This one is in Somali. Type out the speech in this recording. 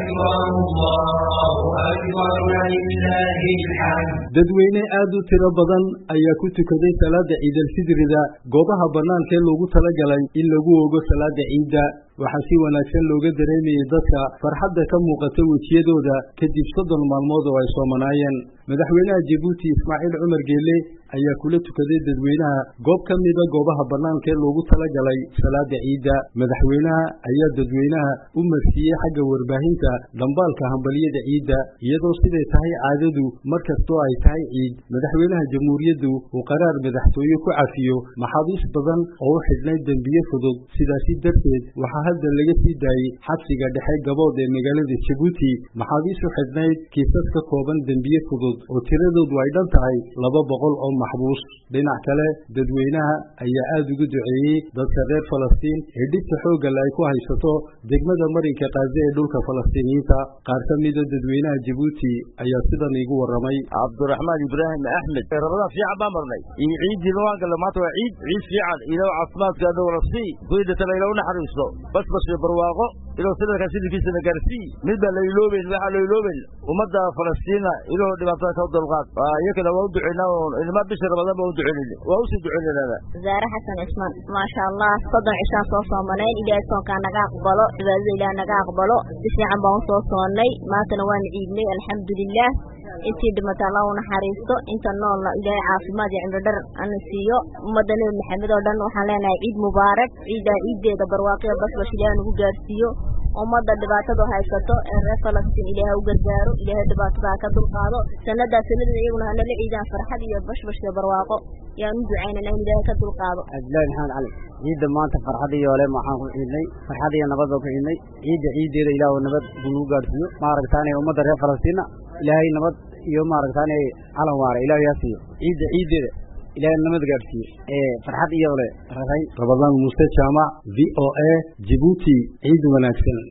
أكبر الله أكبر ولله الحمد dadweyne aad u tiro badan ayaa ku tukaday salaada ciidalfidrida goobaha bannaanka ee loogu talagalay in lagu ogo salaada ciidda waxaa si wanaagsan looga dareemayay dadka farxadda ka muuqata wejiyadooda kadib soddon maalmood oo ay soomanaayeen madaxweynaha jabuuti ismaaciil cumar geelle ayaa kula tukaday dadweynaha goob ka mida goobaha bannaanka ee loogu talagalay salaada ciidda madaxweynaha ayaa dadweynaha u marsiiyey xagga warbaahinta dhambaalka hambalyada ciidda iyadoo siday tahay caadadu mar kastoo ay tahay ciid madaxweynaha jamhuuriyaddu uu qaraar madaxtooye ku cafiyo maxaabiis badan oo u xidhnay dembiye fudud sidaasi darteed waxaa hadda laga sii daayey xabsiga dhexe gabood ee magaalada jabuuti maxaabiis u xidhnayd kiisas ka kooban dembiye fudud oo tiradoodu ay dhan tahay laba boqol oo maxbuus dhinac kale dadweynaha ayaa aada ugu duceeyey dadka reer falastiin ee dhibta xooggale ay ku haysato degmada marinka kaaze ee dhulka falastiiniyiinta qaar ka mida dadweynaha jabuuti ayaa sidan iigu warramay cabdiraxmaan ibraahim axmed rabadaan fiican baan marnay iyo ciiddii waan galla maanta waa ciid ciid fiican ilaw caafimaadka adowna sii kuwii dhintana ilaw naxariisto basbas iyo barwaaqo ilaw sanadkan sidinkiisana gaarsii mid baa la iloobeyn waxaa la iloobeyn ummadda falastiina ilaw dhibaatada ka dulqaad iyakana waa u duceynaa ilma bisha ramadaan baa u duceynayna waa usii duceynayna zaare xasan cismaan maasha allah soddon cishaan soo soomanayn ilaahay soonkaa naga aqbalo cibaadada ilaah naga aqbalo si fiican baan usoo soonnay maantana waan ciidnay alxamdulilah intii dhimata allah u naxariisto inta noolna ilaahay caafimaad iyo cimro dhar ana siiyo ummadda nebi maxamed oo dhan waxaan leenahay ciid mubaarak ciiddaa ciiddeeda barwaaqiyo basbash ilaah nagu gaarsiiyo ummadda dhibaatada haysato ee reer falastiin ilaahay u gargaaro ilaahay dhibaatadaa ka dulqaado sannadaa sannadeeda iyaguna hanala ciidaan farxad iyo bashbash iyo barwaaqo yaan u ducaynana in ilaahay ka dulqaado cabdillahi maxamed cali ciidda maanta farxad iyo ole waxaan ku ciidnay farxad iyo nabad baan ku ciidnay ciidda ciiddeeda ilaahu nabad buu nagu gaadhsiiyo maaragtaane ummadda reer falastiinna ilaahay nabad iyo maaragtaane calan waara ilaahay haa siiyo ciidda ciiddeeda ilaahay nabad gaadhsiiyo ee farxad iyo ole rarayn rabadaan muuse jaamac v o a jibuuti ciid wanaagsan